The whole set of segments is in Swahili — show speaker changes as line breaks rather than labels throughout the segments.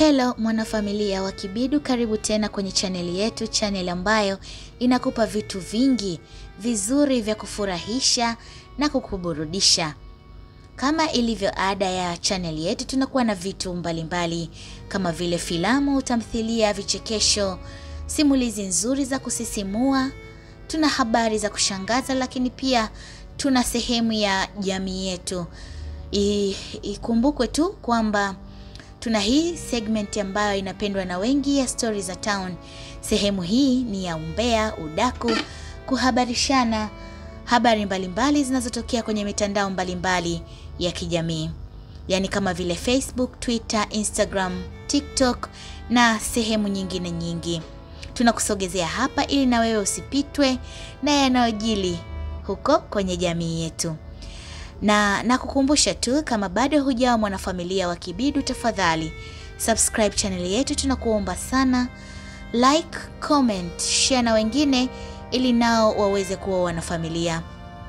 Hello mwanafamilia wa Kibidu, karibu tena kwenye chaneli yetu, chaneli ambayo inakupa vitu vingi vizuri vya kufurahisha na kukuburudisha. Kama ilivyo ada ya chaneli yetu, tunakuwa na vitu mbalimbali mbali, kama vile filamu, tamthilia, vichekesho, simulizi nzuri za kusisimua, tuna habari za kushangaza, lakini pia tuna sehemu ya jamii yetu. I- Ikumbukwe tu kwamba tuna hii segment ambayo inapendwa na wengi ya Stories za Town. Sehemu hii ni ya umbea, udaku, kuhabarishana habari mbalimbali zinazotokea kwenye mitandao mbalimbali ya kijamii, yaani kama vile Facebook, Twitter, Instagram, TikTok na sehemu nyingine nyingi. Tunakusogezea hapa ili na wewe usipitwe na yanayojili huko kwenye jamii yetu na nakukumbusha tu kama bado hujawa mwanafamilia wa Kibidu, tafadhali subscribe channel yetu, tunakuomba sana. Like, comment, share na wengine ili nao waweze kuwa wanafamilia.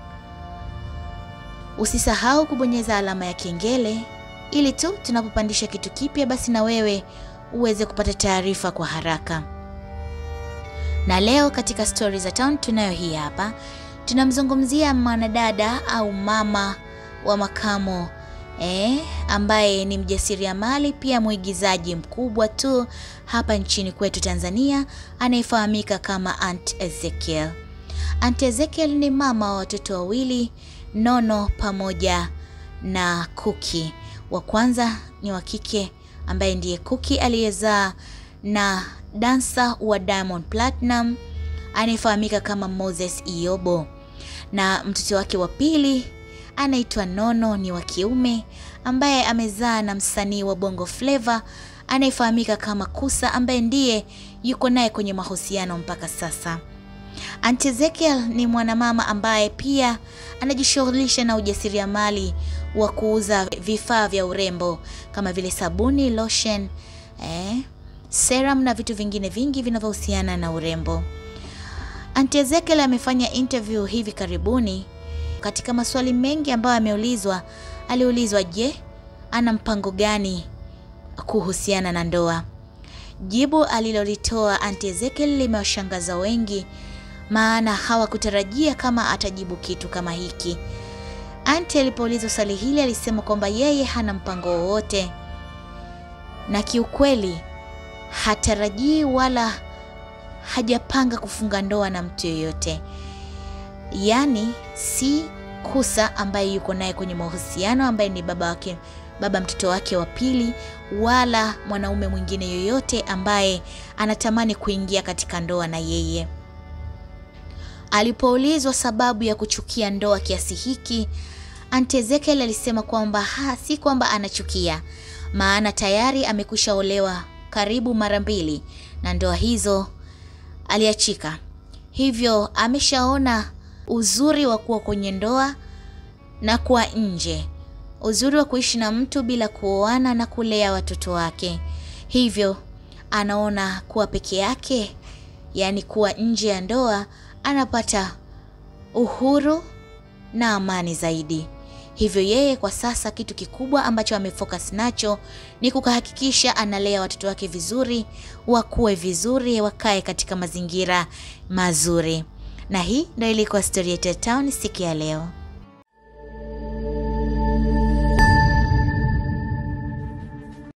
Usisahau kubonyeza alama ya kengele ili tu tunapopandisha kitu kipya, basi na wewe uweze kupata taarifa kwa haraka. Na leo katika Stories za Town tunayo hii hapa tunamzungumzia mwanadada au mama wa makamo eh, ambaye ni mjasiriamali pia mwigizaji mkubwa tu hapa nchini kwetu Tanzania, anayefahamika kama Aunt Ezekiel. Aunt Ezekiel ni mama wa watoto wawili, Nono pamoja na Kuki. Wa kwanza ni wa kike ambaye ndiye Kuki aliyezaa na dansa wa Diamond Platinum anayefahamika kama Moses Iyobo, na mtoto wake wa pili anaitwa Nono, ni wa kiume ambaye amezaa na msanii wa Bongo Flava anayefahamika kama Kusa, ambaye ndiye yuko naye kwenye mahusiano mpaka sasa. Aunt Ezekiel ni mwanamama ambaye pia anajishughulisha na ujasiriamali wa kuuza vifaa vya urembo kama vile sabuni, lotion, eh, serum na vitu vingine vingi vinavyohusiana na urembo. Aunt Ezekiel amefanya interview hivi karibuni. Katika maswali mengi ambayo ameulizwa, aliulizwa je, ana mpango gani kuhusiana na ndoa? Jibu alilolitoa Aunt Ezekiel limewashangaza wengi, maana hawakutarajia kama atajibu kitu kama hiki. Aunt alipoulizwa swali hili alisema kwamba yeye hana mpango wowote, na kiukweli hatarajii wala hajapanga kufunga ndoa na mtu yoyote, yaani si Kusa ambaye yuko naye kwenye mahusiano, ambaye ni baba wake, baba mtoto wake wa pili, wala mwanaume mwingine yoyote ambaye anatamani kuingia katika ndoa na yeye. Alipoulizwa sababu ya kuchukia ndoa kiasi hiki, Aunt Ezekiel alisema kwamba ha, si kwamba anachukia, maana tayari amekwisha olewa karibu mara mbili na ndoa hizo aliachika. Hivyo ameshaona uzuri wa kuwa kwenye ndoa na kuwa nje, uzuri wa kuishi na mtu bila kuoana na kulea watoto wake. Hivyo anaona kuwa peke yake, yaani kuwa nje ya ndoa, anapata uhuru na amani zaidi. Hivyo yeye kwa sasa kitu kikubwa ambacho amefocus nacho ni kuhakikisha analea watoto wake vizuri, wakue vizuri, wakae katika mazingira mazuri. Na hii ndio ilikuwa story yetu ya town siku ya leo.